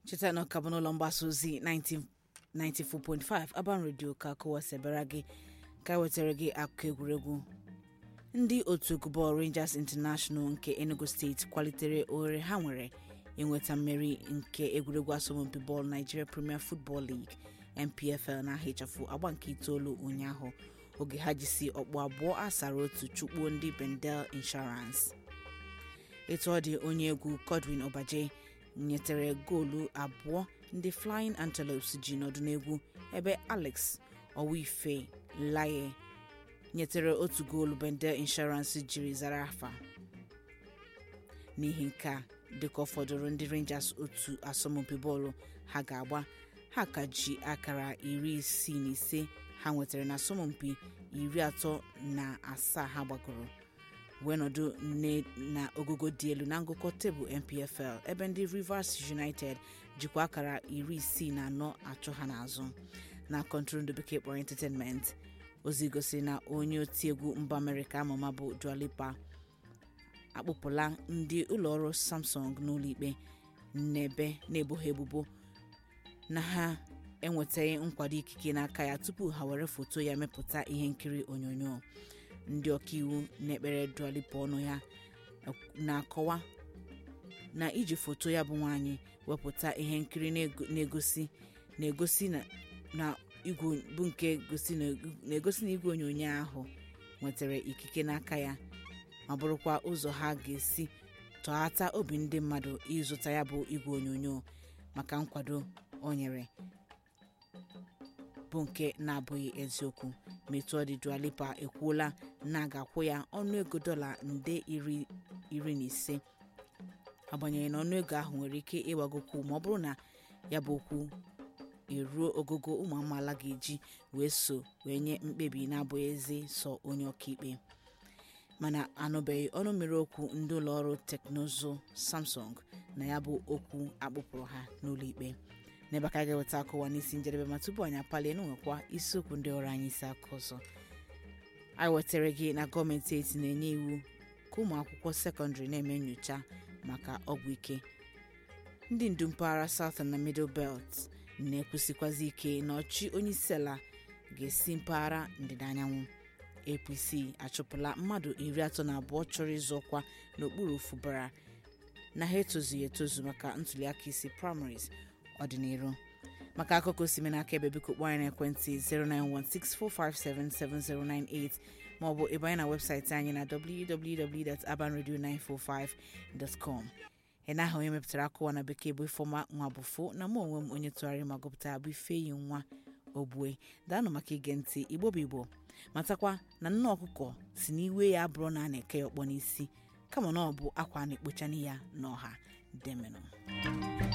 cheta na ọka bụ n'ụlọ mgbasa ozi 94.5 Aban Radio ka kụwasịbara gị ka wetara gị akụkọ egwuregwu ndị otu egwu bọọlụ Rangers International nke Enugu steeti kwalitere ohere ha nwere inweta mmeri nke egwuregwu asọmpi bọọlụ Nigeria Premier Football League NPFL na ahịchafụ agba nke itoolu ụnyaahụ oge ha jisi ọkpụ abụọ asara otu chụkpuo ndị Bendel Insurance etu ọ dị onye egwu Godwin Obaje nyetere goolu abụọ ndị Flying Antelopes ji nọdụ n'egwu ebe Alex Owife Laye nyetere otu goolu Bendel Insurance jiri zara afa n'ihi nke a dịka ọ fọdụrụ ndị Rangers otu asọmpi bọọlụ ha ga-agba ha ka ji akara iri isii na ise ha nwetara na asọmpi iri atọ na asaa ha gbagoro wee nọdụ na ogogo dị elu na ngụkọ tebụl NPFL ebe ndị Rivers United jikwa akara iri isii na anọ achụ ha n'azụ na kọntrol bekee kpọrọ entertainment ozi gosiri na onye otiegwu mba Amerịka amụma bụ Dua Lipa akpụpụla ndị ụlọọrụ Samsung n'ụlọikpe n'ebe na-ebo ha ebubo na ha enwetaghị nkwado ikike n'aka ya tupu ha were foto ya mepụta ihe nkiri onyonyo ndị ọkaiwu na-ekpere Dua Lipa ọnụ ya na-akọwa na iji foto ya bụ nwaanyị wepụta ihe nkiri na-egosi na-egosi na igwe bụ nke na-egosi na igwe onyonyo ahụ nwetara ikike n'aka ya ma bụrụkwa ụzọ ha ga-esi tọghata obi ndị mmadụ ịzụta ya bụ igwe onyonyo maka nkwado o nyere bụ nke na-abụghị eziokwu metụ ọ dị Dua Lipa ekwuola na a ga-akwụ ya ọnụego dọla nde iri na ise agbanyeghị na ọnụego ahụ nwere ike ịgbagokwu ma ọ bụrụ na ya bụ okwu eruo ogogo ụmụ amaala ga-eji wee so wee nye mkpebi na-abụghị ezi sọ onye ọkaikpe mana anụbeghị ọnụ mmiri okwu ndị ụlọọrụ teknụzụ Samsung na ya bụ okwu akpụpụrụ ha n'ụlọikpe n'ebe ka a ga-eweta akụwa n'isi njedebe ma tupu anyị apalie n'nwekwa isiokwu ndị ọrụ anyị isi aka ọzọ anyị wetara gị na gọọmenti eti na-enye iwu ka ụmụ akwụkwọ sekọndịrị na-eme nyocha maka ọgwụ ike ndị ndu mpaghara Southern na Middle Belt na-ekwusikwazi ike na ọchị onye isi ala ga-esi mpaghara ndịda anyanwụ APC achụpụla mmadụ iri atọ na abụọ chọrọ ịzọ ọkwa n'okpuru fụbara na ha etozughị etozu maka ntuliaka isi primaries ọdịnihu maka akụkọ osime n'aka ebe biko kpọọ anyị n'ekwentị 09164577098 maọbụ ịbanye na webụsaịtị anyị na www.abanradio945.com ị na aha onye mepụtara akụwa na bekee bụ ifeọma nwa bụfo na mụ onwe m onye tụgharị ma gụpụtara bụ ifeyi nwa ogbue daanụ maka ige ntị igbo bụ igbo matakwa na nne ọkụkọ si n'iwe ya bụrụ na a na-eke ya ọkpọ n'isi kama na ọ bụ akwa a na-ekpochana ya n'ọha demenụ